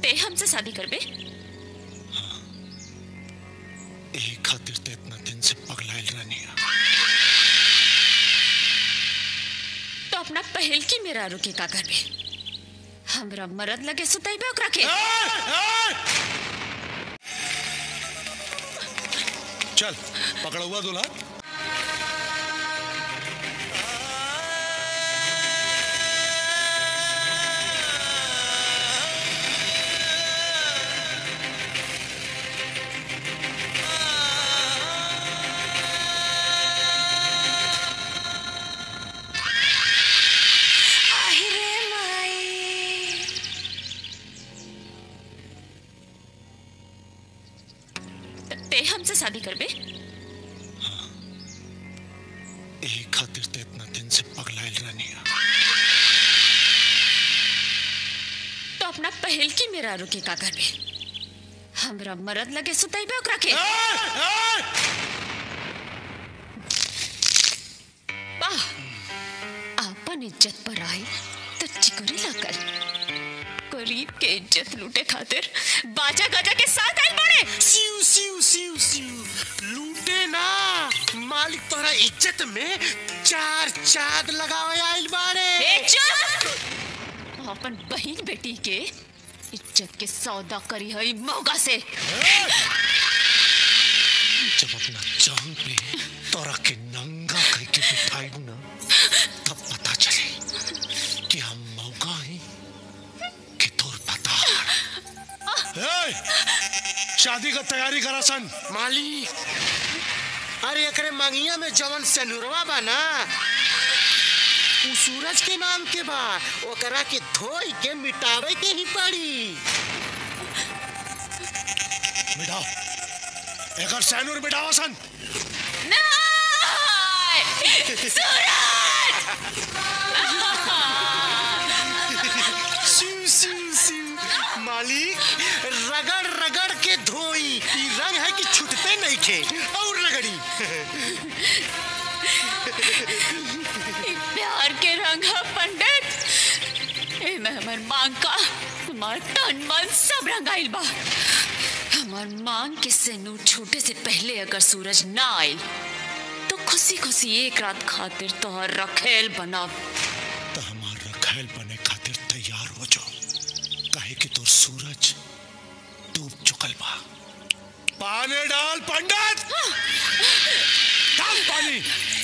ते हमसे शादी करबे यही खातिर ते इतना दिन से पगलाइल रहनी तो अपना पहल की मेरा रुके का करबे हमरा मरद लगे सुतैबे ओकरा के चल पकड़ा हुआ दूल्हा আহিरे माई ते हमसे शादी करबे यही खातिर ते इतना दिन से पगलाइल रहनी तो अपना पहल की मेरा रुके का करबे हमरा मरद लगे सुतैबे ओकरा के वाह आपन इज्जत पर आई तो चिकोरी लाकर गरीब के इज्जत लूटे खातिर बाजा गाजा के साथ आई बड़े सिउ सिउ सिउ सिउ लूटे ना मालिक तोरा इज्जत में चार चाद लगावे आइल बाड़े ए चुप अपन बहन बेटी के इज्जत के सौदा करी है मौका से जब अपना जान पे तोरा के नंगा कह के बिठाई ना तब पता चले कि हम मौका ही कि तोर पता शादी का तैयारी करा सन मालिक अरे एकरे मंगिया में जवन सेनुरवा बा ना उ सूरज के नाम के बा ओकरा के धोई के मिटावे के ही पड़ी मिटाओ एकर सैनूर मिटाओ सन सिउ सिउ सिउ मालिक रगड़ रगड़ के धोई ई रंग है कि छूटते नहीं खे और रगड़ी ई प्यार के रंग है पंडित ए में हमर मांग का हमार तन मन सब रंगाइल बा हमार मांग के सेनूर छूटे से पहले अगर सूरज ना आइल तो खुशी खुशी एक रात खातिर तोहर रखेल बनाब तो हमार रखेल बने खातिर तैयार हो जाओ काहे कि तोर सूरज डूब चुकल बा पानी डाल पंडित डाल पानी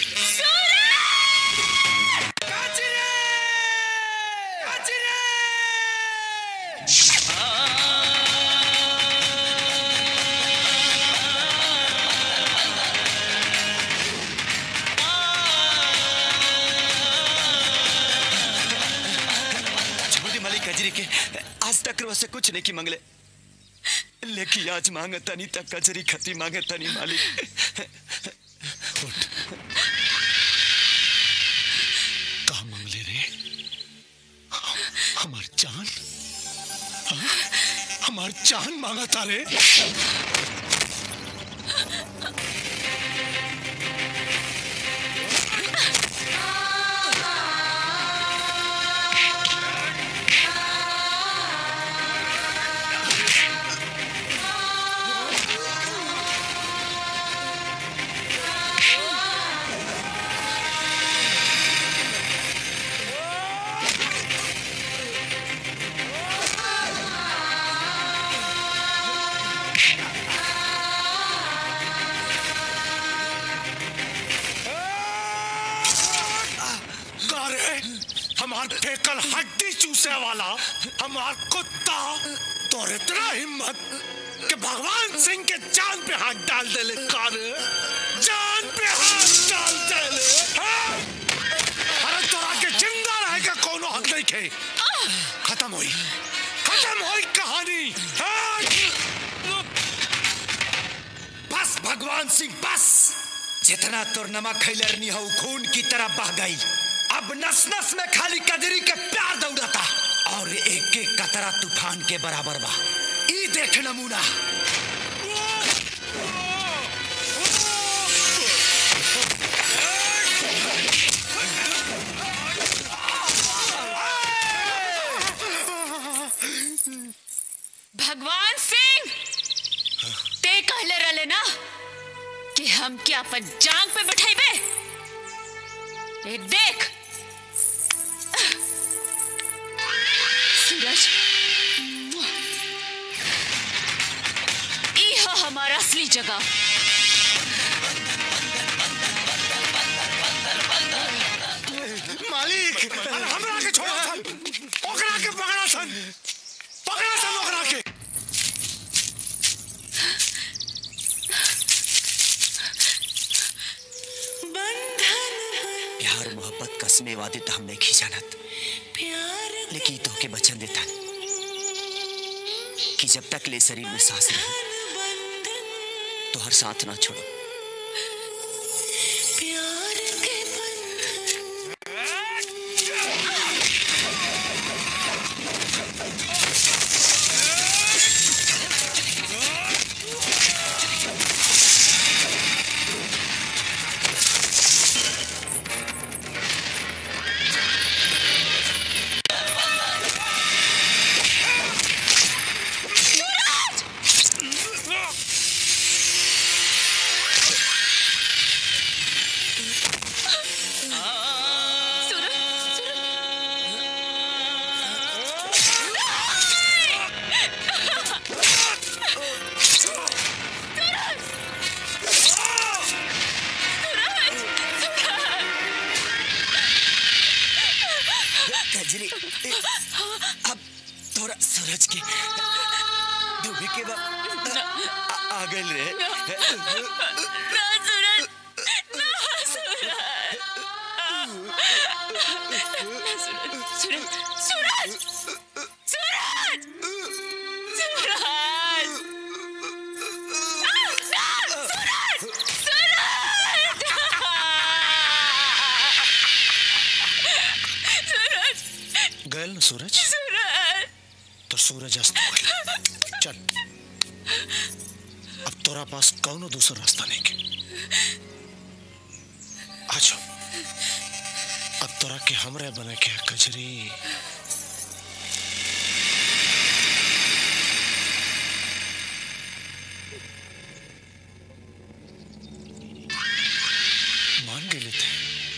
छोटी मलिक कजरी के आज तक रो से कुछ नहीं की मंगले लेकिन आज मांगे तनी तक कजरी खती मांगे तनी मालिक कहा मंगले रे हम- हमार जान हाँ? हमार जान मांगा था रे का रे हमार फेकल हड्डी चूसे वाला हमार कुत्ता तो इतना हिम्मत कि भगवान सिंह के जान पे हाथ डाल दे ले का रे जान पे हाथ डाल दे ले हाँ? अरे तोरा के जिंदा रहे का कोनो हक नहीं खे खत्म हुई खत्म हुई कहानी हाँ? बस भगवान सिंह बस जितना तोर नमक खैलरनी हो खून की तरह बह गई अब नस नस में खाली कजरी के प्यार दौड़ता और एक एक कतरा तूफान के बराबर बा ई देख नमूना भगवान सिंह ते कहले रहले ना कि हम क्या अपन जांग पे बैठेबे ए देख सूरज ई है हमारा असली जगह मालिक अरे हमरा के छोड़ा सन ओकरा के पकड़ा सन पकड़ा सन ओकरा के प्यार मोहब्बत कसमे वादे तो हम नहीं खींचानत लेकिन तो के बचन देता कि जब तक ले शरीर में सांस रहे तो हर साथ ना छोड़ो कजरी अब थोड़ा सूरज के डूबे के बाद आ- आ गए रे ना सूरज ना सूरज सूरज सूरज सूरज सूरज गए ना सूरज तो सूरज अस्त हो गइल। चल अब तोरा पास कौनो दूसरा रास्ता नहीं के आजो अब तोरा के हमरे बने के है कजरी मान गेले थे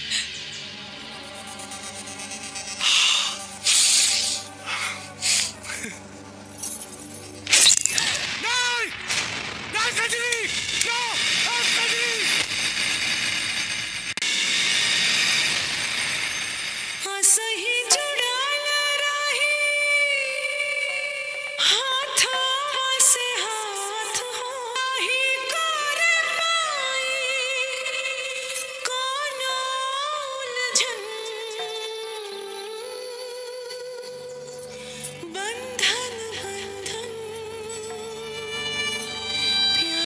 नहीं नहीं कजरी नो कजरी असही जुडाला राही हा